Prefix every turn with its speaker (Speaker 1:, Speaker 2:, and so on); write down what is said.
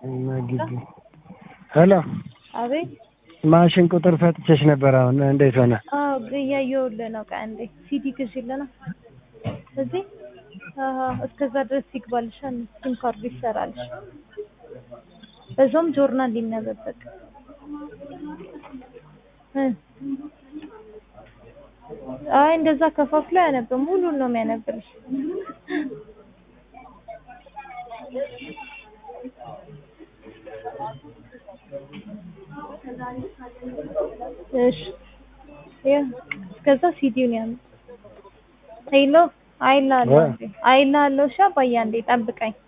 Speaker 1: እና ግቢ ሄሎ
Speaker 2: አቤት
Speaker 1: ማሽን ቁጥር ሰጥቼሽ ነበር። አሁን እንዴት ሆነ?
Speaker 2: አዎ እያየሁልህ ነው። ቆይ አንዴ ሲዲ ግዢልህ ነው እዚህ አሀ እስከዛ ድረስ ይግባልሻል። ሲም ካርዱ ይሰራልሽ። በዛውም ጆርናል ሊነበበቅ እ አይ እንደዛ ከፋፍሎ አያነብም። ሙሉን ነው የሚያነብልሽ። እሺ ያ እስከዛ ሲዲውን ያምጥ ሄሎ አይልሃለሁ እንዴ አይልሃለሁ። እሺ አባዬ አንዴ ጠብቀኝ።